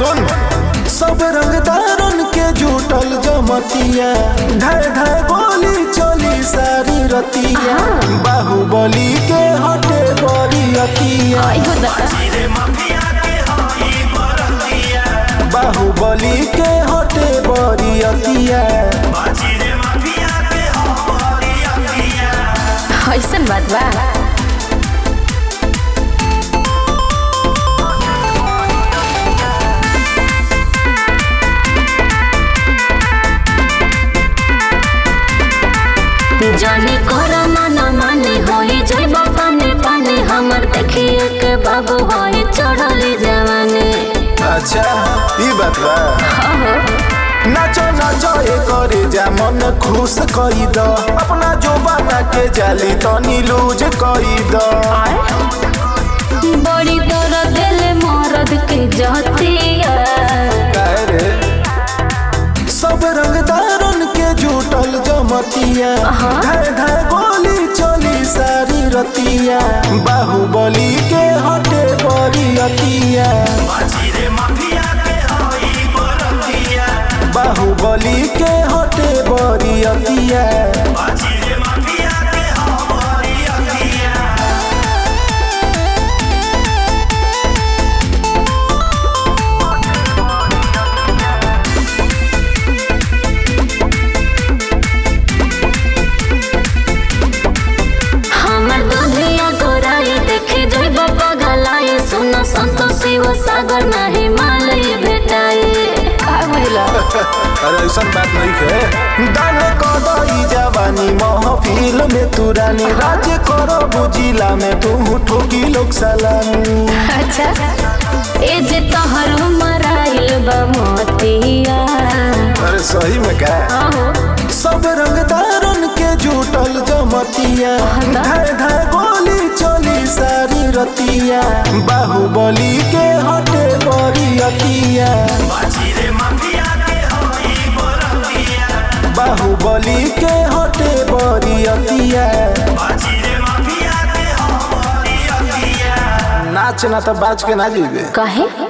सुन सब रंगदारन के जुटल जमतिया धाय धाय गोली चली सारी रतिया बाहुबली के हटे बड़ी अतिया आइगो दादा बाहुबली के हटे बड़ी अतिया ऐसन बात बा जानी कर मन माने होई जइब पानी पानी हमर देखिए के बाबू होई चढ़ली जवानी अच्छा ई बात बा हो नाचो नाचो ए करे जा मन खुश कई द अपना जोबाना के जाली तनी लूज कई द बड़ी दर्द दिल मरद के जतिया काहे रे सब रंगदारन के जुटल जमतिया हाँ। धाय धाय गोली चली सारी रतिया बाहुबली के हटे बड़ी अतिया बाहुबली के हटे बड़ी अतिया हमर दुधिया गोराई देखे जइब पगलाई सुन संतोषी वो सागर नाही मालई भेटाई का भइला अरे ऐसा बात नहीं है दान कदई जवानी महफिल में तू रानी राज करो बुजिला में तू ठोकी लोग सलामी अच्छा ए जे तोहर मराइल बा मोतिया अरे सही में क्या आहो सब रंगदारन के जुटल जमतिया हाँ। धाय धाय गोली चली सारी रतिया बाहुबली के हटे बड़ी अतिया बाहुबली के हटे बड़ी अतिया नाच ना तो बाज के ना जीवे कहे